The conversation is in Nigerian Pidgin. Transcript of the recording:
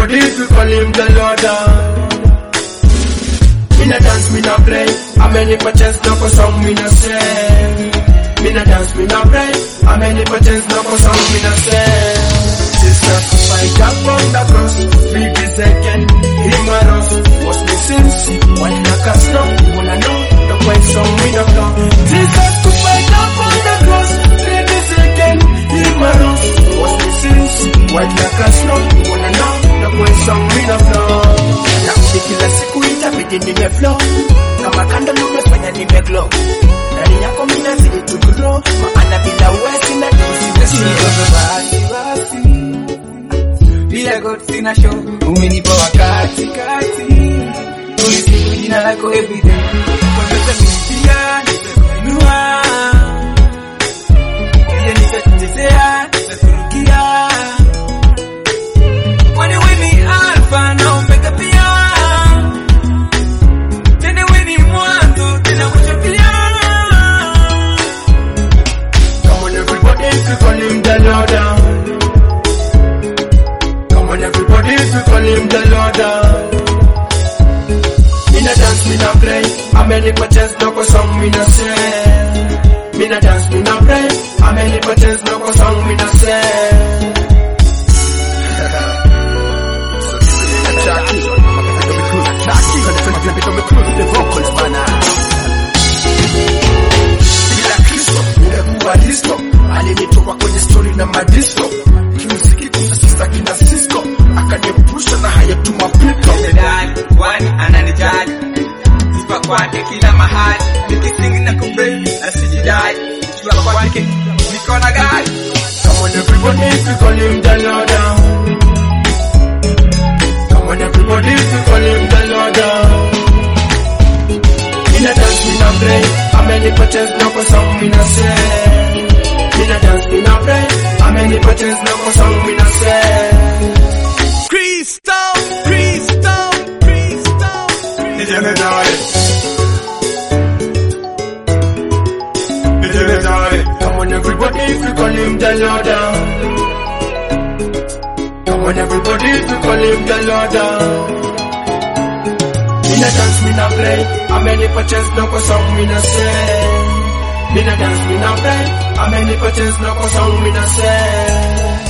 everybody to call him the Lord. Me na dance, me na play. How many patches no go song me na say? Me na dance, me na play. How many patches no go song me na say? Jesus, fight up on the cross. Three be second, him a us. Was me sins? One like a snow. Wanna know the way song me na flow. Jesus, to fight up on the cross. Three be second, him a us. Was me sins? One like a snow. Wanna know the way song me na flow. Nakuti kila siku itabidi nimeflow kama kando lumefanya nimeglow ndani yako mina zidi to grow maana bila uwezi na basi basi bila God sina show umenipa wakati kati ulisifu jina lako everyday kwa sasa pia nitakuinua pia nitakutetea nitakurukia kwani wewe ni alfa na omega pia tena wewe ni mwanzo tena mwisho pia Come on everybody to call him the Lord Come on everybody to call him the Lord Me na dance, me na play How many patches no go song me na say Me na dance, me na play How many patches no go song me na say bila Kristo ungekuwa listo. Alinitoa kwenye stori na madisko, kimuziki kusasisa kina Cisco, akaniepusha na haya tu mapito. Medali, kwani ananijali sifa kwake kila mahali nikisingi na kumbe asijidai jua kwake niko na gari Come on everybody to call him the Lord. Come on everybody to call him the Lord. Me na dance, me na play. How many patches no go song me na say? Me na dance, me na play. How many patches no go song me na say? Cristo, Cristo, Cristo. Nije medali. Nije medali. Come on everybody if you call him the Lord. Come on everybody if you call him the Lord. Me na dance, me na play. How many patches no go song me na say? Me na dance, me na play. How many patches no go song me na say?